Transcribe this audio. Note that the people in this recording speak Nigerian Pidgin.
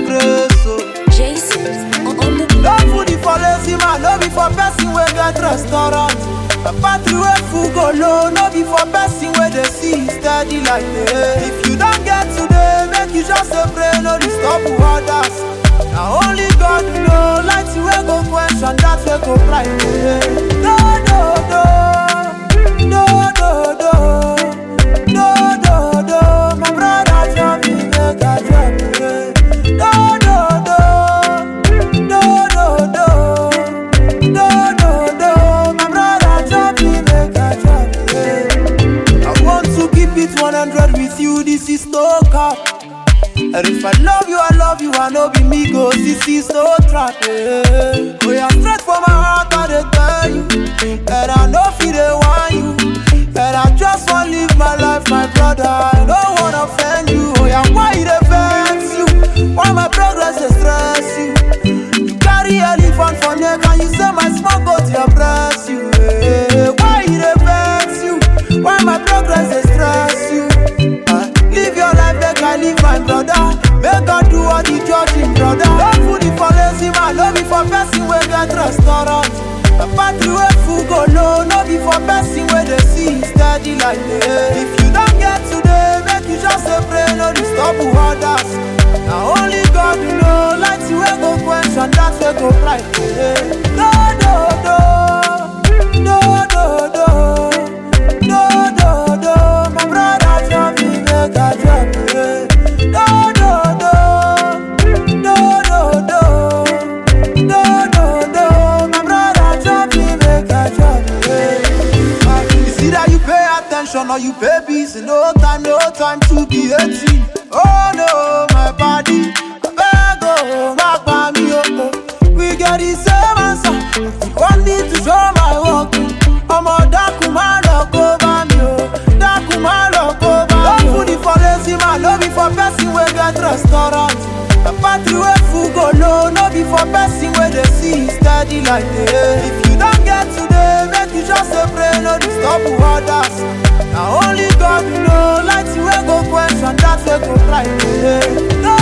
grace. Oh. Jason on on the No food is for lazy man, no be for person wey get restaurant. A battery wey full go low, no be for person wey dey see steady like me. If you don get today, make you just dey pray, no disturb others. Na only God know, light wey go question that wey go blind me. No, no, no, no, no, no, no, no, no. My brother tell me make I drop it. No, no, no. No, no, no, no, no, no. My brother drop me, make I drop it. I want to keep it 100 with you. This is no cap. And if I love you, I love you. I know be me go. This is no trap. Yeah. Oh, yeah, straight from my heart, I dey tell you. And I know feel they want you. And I just want live my life, my brother. I don't wanna offend you. Oh, yeah, why it vex you? Why my progress dey stress you? You carry elephant for neck and you say my small goat dey oppress you. eh. Why e dey vex you? Why my progress dey stress you? Ah, Live your life make I live my brother. Make God do all the judging, brother. No food is for lazy man, no be for person wey get restaurant. A battery wey full go low, no be for person wey dey see steady like me. If you don get today, make you just dey pray, no disturb others. Na only God know, light wey go question that wey go blind me. No, no, no, no, no, no, no, no, no. My brother tell me make I drop it. No, no, no, no, no, no, no, no, no. My brother tell me make I drop it. It's either you pay attention or you pay bills. No time, no time to be 18. Oh no, my body. I beg, oh, my body, oh, oh. We get the same answer. You want me to show my work. ọmọ dákun má lọ kó bá mi o dákun má lọ kó bá mi o. no food is for lazy man no be for person wey get restaurant. a battery wey full go low no be for person wey dey see steady like me. if you don get today make you just dey pray no disturb others. na only God know light wey go question that wey go blind me. no